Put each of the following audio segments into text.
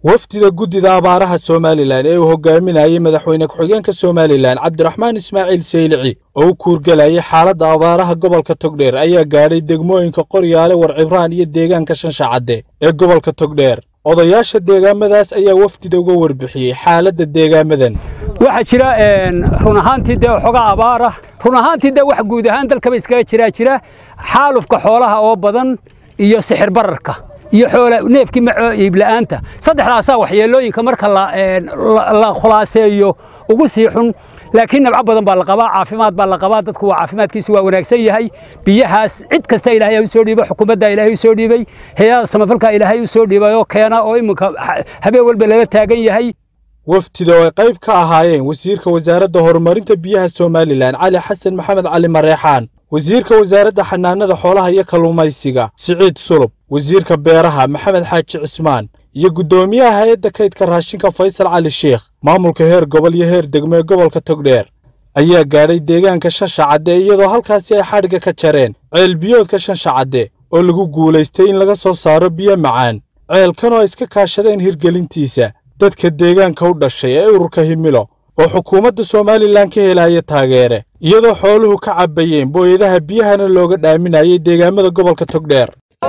wafdida guddida abaaraha somalilan ee uu hogaaminayay madaxweyne ku-xigeenka somalilan cabdiraxmaan ismaaciil saylici oo u kuurgelayay xaaladda abaaraha gobolka togdheer ayaa gaadhay degmooyinka qoryaale warcibraan iyo deegaanka shanshacadde ee gobolka togdheer odayaasha deegaamadaas ayaa wafdida uga warbixiyey xaaladda deegaamadan waxaa jira run ahaantii dee waxoogaa abaara run ahaantii dee wax guud ahaan dalkaba iskaga jiraa jira xaalufka xoolaha oo badan iyo sixir bararka iyo xoola neefkii maco iibla'aanta saddexdaasaa waxyeelooyinka marka la khulaaseeyo ugu sii xun laakiin nabco badan baa la qabaa caafimaad baa la qabaa dadku waa caafimaadkiisu waa wanaagsan yahay biyahaas cid kasta ilaahay u soo dhiibay xukuumadda ilaahay u soo dhiibay hay-ada samafalka ilaahay u soo dhiibay oo keena oo iminka habeen walba lala taagan yahay wafdida oo ay qayb ka ahaayeen wasiirka wasaaradda horumarinta biyaha somalilan cali xasan maxamed cali mareexaan wasiirka wasaaradda xanaanada xoolaha iyo kalluumaysiga siciid sulub wasiirka beeraha maxamed xaaji cismaan iyo guddoomiyaha hay-adda kaydka raashinka faysal cali sheikh maamulka heer gobol iyo heer degmo ee gobolka togdheer ayaa gaadhay deegaanka shanshacadde iyadoo halkaasi ay xadhigga ka jareen ceel biyoodka shanshacadde oo lagu guulaystay in laga soo saaro biyo macaan ceelkan oo ay iska kaashadeen hirgelintiisa dadka deegaanka u dhashay ee ururka himilo oo xukuumadda somalilan ka helaya taageere iyadoo xooluhu ka cabbayeen booyadaha biyahana looga dhaaminayay deegaamada gobolka togdheer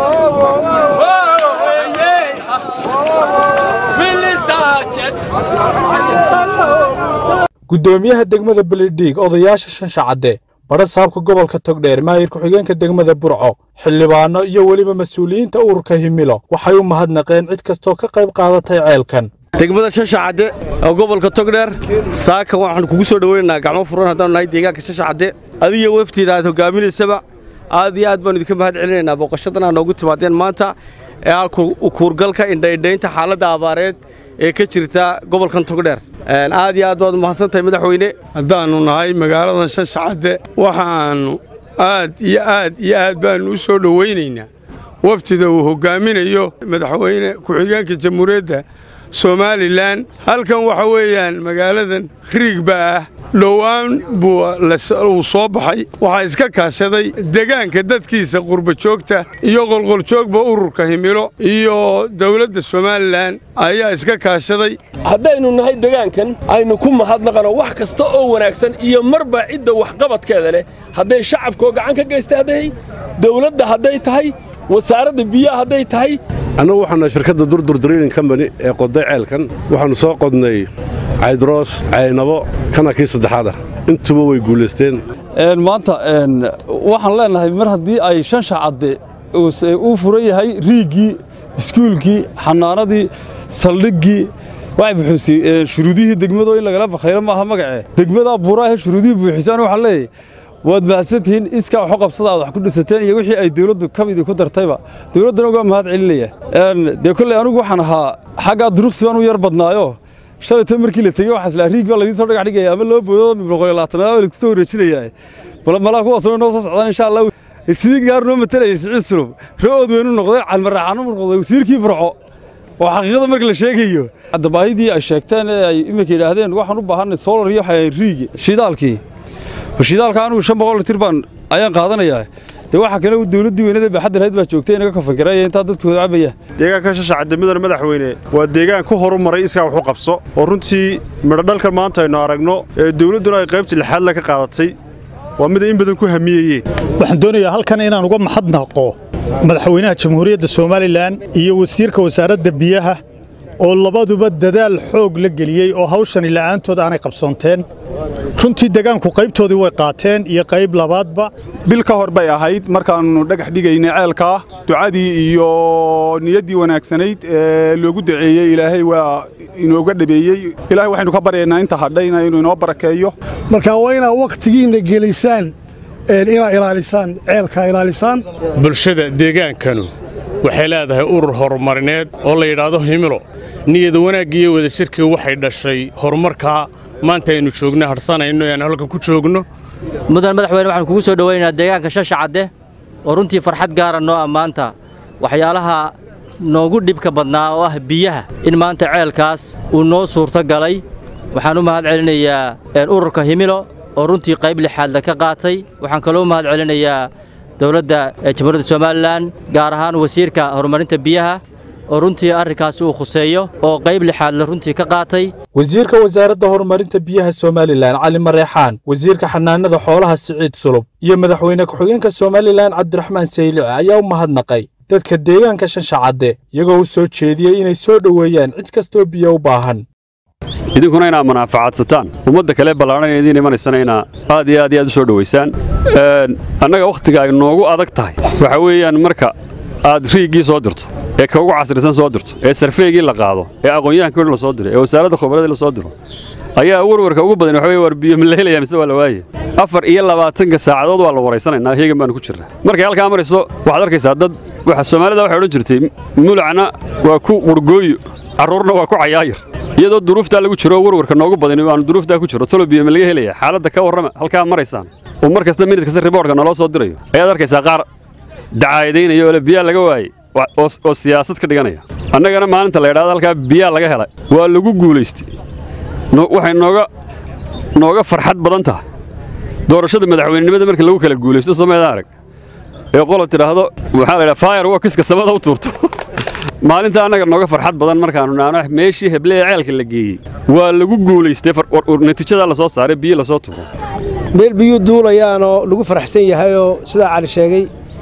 guddoomiyaha degmada beledhiig odayaasha shanshacadde badha saabka gobolka togdheer maayir ku-xigeenka degmada burco xildhibaanno iyo weliba mas-uuliyiinta ururka himilo waxay u mahadnaqeen cid kastoo ka qayb qaadatay ceelkan degmada shashacadde oo gobolka togdheer saaka waxaanu kugu soo dhoweynaynaa gacmo furan haddaanu nahay deegaanka shashacadde adiyo waftiida aad hogaaminaysaba aad iyo aad baanu idinka mahad celinaynaa booqashadan aa noogu timaadeen maanta ee ah kuurgalka indhaindhaynta xaaladda abaareed ee ka jirta gobolkan togdheer aad iyo aad baad umahadsantahay madaxweyne haddaannu nahay magaaladan shanshacadde waxaannu aad iyo aad iyo aad baannu u soo dhowaynaynaa wafdida uu hoggaaminayo madaxweyne ku-xigeenka jamhuuriyadda somalilan halkan waxa weeyaan magaaladan riigba ah dhowaan buu uu soo baxay waxaa iska kaashaday degaanka dadkiisa qurbajoogta iyo qolqoljoogba ururka himilo iyo dawladda somalilan ayaa iska kaashaday haddaynu nahay degaankan aynu ku mahadnaqano wax kasta oo wanaagsan iyo marba cidda waxqabadkeeda leh hadday shacabkoo gacan ka gaystay hadday dawladda hadday tahay wasaaradda biyaha hadday tahay annagu waxaanu shirkadda durdur drilling combany ee qoday ceelkan waxaannu soo qodnay caydroos caynabo kana kii saddexaad ah intuba way guulaysteen maanta waxaan leenahay mar haddii ay shan shacadde uu furan yahay riiggii iskuulkii xanaanadii saldhiggii waxay buxuusay shuruudihii degmadoo in lagala fakhayro maaha magacee degmadaa buuraahe shuruudihii buuxisaan waxaan leeyahay waad mahadsantihiin iskaa waxu qabsada aad wax ku dhisateen iyo wixii ay dawladdu kamidii ku dartayba dawladdana ugaa mahad celinaya dee kolley anigu waxaan ahaa xaggaa duruqsi baan u yar badnaayo shalayta markii la tegey waxaa islaa riig baa laidiin soo dhagax dhigaya ama loo boodo boqol iyo labaatanaad baa laisku soo wareejinayaa bal malaa kuwaas noo soo socdaan insha allah sidii gaar noo matalayay siciid sulub ra'ood weynu noqday calmaraaxaanu noqday wasiirkii burco oo xaqiiqada marka la sheegayo hadda baahidii ay sheegteen ee ay iminka yidhaahdeen waxaan u baahanay solar iyo riigi shidaalkii shidaalka anigu shan boqol litir baan ayaan qaadanayaa dee waxaa kale dawladdii weynada baaxadda lahayd baa joogtay inaga kafakaraya intaa dadku cabaya deegaanka shashacadde midana madaxweyne waa deegaan ku horumaray iskaa wax u qabso oo runtii midhodhalkan maanta aynu aragno ee dawladduna ay qaybta lixaadla ka qaadatay waa mid ay in badan ku hamiyeyeen waxaan doonayaa halkan inaan uga mahadnaqo madaxweynaha jamhuuriyadda somalilan iyo wasiirka wasaaradda biyaha oo labaduba dadaal xoog la geliyey oo hawshani la'aantood aanay qabsoonteen runtii degaanku qaybtoodii way qaateen iyo qayb labaadba bil ka hor bay ahayd markaannu dhagax dhigaynay ceelkaa ducadii iyo niyaddii wanaagsanayd ee loogu duceeyey ilaahay waa inooga dhabeeyey ilaahay waxaynu ka baryaynaa inta hadhayna inuu inoo barakeeyo marka waa inaad wakhtigiinna gelisaan inaad ilaalisaan ceelkaa ilaalisaan bulshada deegaankanu waxay leedahay urur horumarineed oo la yidhaahdo himilo niyada wanaagga iyo wadajirkii waxay dhashay horumarkaa maanta aynu joogno hadhsanayno eaan halkan ku joogno mudan madaxweyne waxaan kugu soo dhowaynaynaa deegaanka shashacadde oo runtii farxad gaara noo ammaanta waxyaalaha noogu dhibka badnaa oo ah biyaha in maanta ceelkaas uu noo suurto galay waxaan u mahad celinayaa ururka himilo oo runtii qayb lixaadla ka qaatay waxaan kaloo u mahad celinayaa dowladda jamhuuriyadda somalilan gaar ahaan wasiirka horumarinta biyaha oo runtii arrinkaasi uu khuseeyo oo qayb lixaadle runtii ka qaatay wasiirka wasaaradda horumarinta biyaha somalilan cali mareexaan wasiirka xanaanada xoolaha siciid sulub iyo madaxweyne ku-xigeenka somalilan cabdiraxmaan saylici ayaa u mahadnaqay dadka deegaanka shanshacadde iyagoo u soo jeediyey inay soo dhoweeyaan cid kastoo biyo u baahan idinkuna inaad manaafacaadsataan ummadda kale ballaadhan idiin imanaysana inaa aad iyo aad iyo aad u soo dhowaysaan annaga wakhtiga ay noogu adag tahay waxa weeyaan marka aad riiggii soo dirto ee ka ugu casrisan soo dirto ee sarfeygii la qaado ee aqoon-yahankii dhan la soo diro ee wasaaradda khubradii la soo diro ayaa warwarka ugu badan waxa weye war biyo ma la helayaa mise waa la waaye afar iyo labaatanka saacadood waa la waraysanaynaa heegan baanu ku jirnaa markay halkaa marayso waxaad arkaysaa dad waxa soomaalida waxay odhan jirtay mulacna waa ku qurgooyo carruurna waa ku cayaayir iyadoo duruuftaa lagu jiro warwarka noogu badani waanu duruuftaa ku jiro tolo biyo ma laga helaya xaaladda ka warrama halkaa maraysaan oo mar kasta minid kasta riboortka naloo soo dirayo ayaad arkaysaa qaar dacaayadaynaya oo le biyaa laga waayey oo siyaasad ka dhiganaya annagana maalinta la yidhahdo halkaa biyaa laga helay waa lagu guulaystay waxay nooga nooga farxad badan tahay doorashada madaxweynenimada marka lagu kala guulaysto someeda arag ee qolo tidhaahdo waxaa la yidhaha fire workiska samada u tuurto maalinta annaga nooga farxad badan markaanu naano meeshii heble ee ceelka la geeyey waa lagu guulaystay natiijadaa la soo saaray biyo lasoo tuuro meel biyuu duulayaanoo lagu faraxsan yahayoo sidaa cali sheegay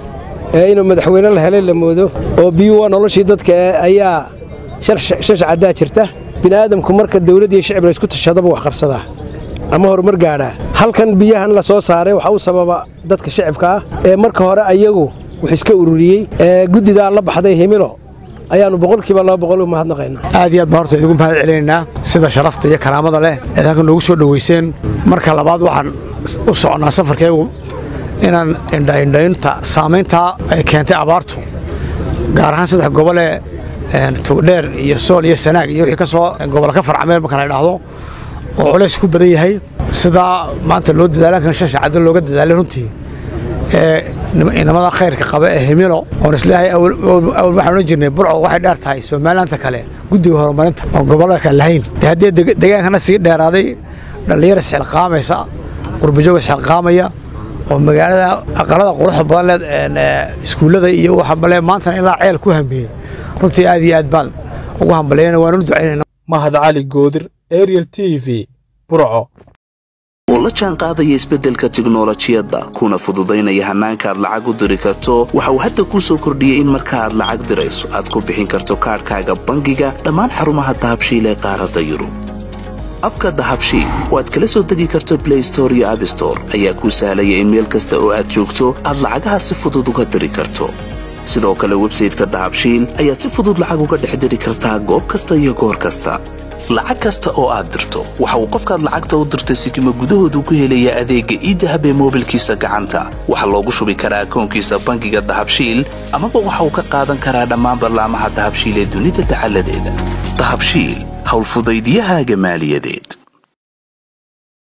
ee inuu madaxweyne la helay la moodo oo biyuu waa noloshii dadka ayaa shashacaddaa jirta bini'aadamku marka dawlad iyo shicib la isku tashadaba wax qabsadaa ama horumar gaadhaa halkan biyahan la soo saaray waxaa u sababa dadka shicibka ah ee marka hore ayagu wax iska ururiyey ee guddidaa la baxday himilo ayaannu boqolkiiba laba boqol u mahadnaqaynaa aad iyo aad baan horta idigu mahad celinaynaa sida sharafta iyo karaamada leh eed halkan noogu soo dhowayseen marka labaad waxaan u soconnaa safarkeegu inaan indhaindhaynta saamayntaa ay keentay abaartu gaar ahaan saddex gobolee togdheer iyo sool iyo sanaag iyo wixii ka soo gobolla ka farcameen marka la idhaahdo oo culays ku badan yahay sidaa maanta loo dadaalankan shan shacado looga dadaalay runtii ee inamada khayrka qaba ee himilo oon isleeyahay awal waxaan odhan jirnay burco waxay dheer tahay somalilaanta kale guddiga horumarinta oo gobollada kale lahayn dee haddii degaankana sii dheeraaday dhallinyar isxilqaamaysa qurbajoog isxilqaamaya oo magaalada aqalada quruxda badan leed iskuullada iyo waxa male maantana ilaa ceel ku hambeeyey runtii aad iyo aad baan ugu hambaleyna waanu ducaynayna mahad cali goodir ariel t v burco oo la jaan qaadaya isbeddelka tiknolojiyadda kuna fududaynaya hannaanka aad lacag u diri karto waxa uu hadda kuu soo kordhiyey in marka aad lacag dirayso aad ku bixin karto kaadhkaaga bangiga dhammaan xarumaha dahabshiil ee qaaradda yurub abka dahabshiil oo aad kala soo degi karto blay store iyo abstore ayaa kuu sahlaya in meel kasta oo aad joogto aad lacagaha si fudud uga diri karto sidoo kale websayteka dahabshiil ayaad si fudud lacag uga dhex diri kartaa goob kasta iyo goor kasta lacag kasta oo aad dirto waxa uu qofkaad lacagta u dirtay sikima gudahoodu ku helayaa adeegga iidahab ee moobilkiisa gacanta waxaa loogu shubi karaa akoonkiisa bangiga dahabshiil amaba waxa uu ka qaadan karaa dhammaan ballaamaha dahabshiil ee dunida dacaladeeda dahabshiil howlfudaydyahaaga maaliyadeed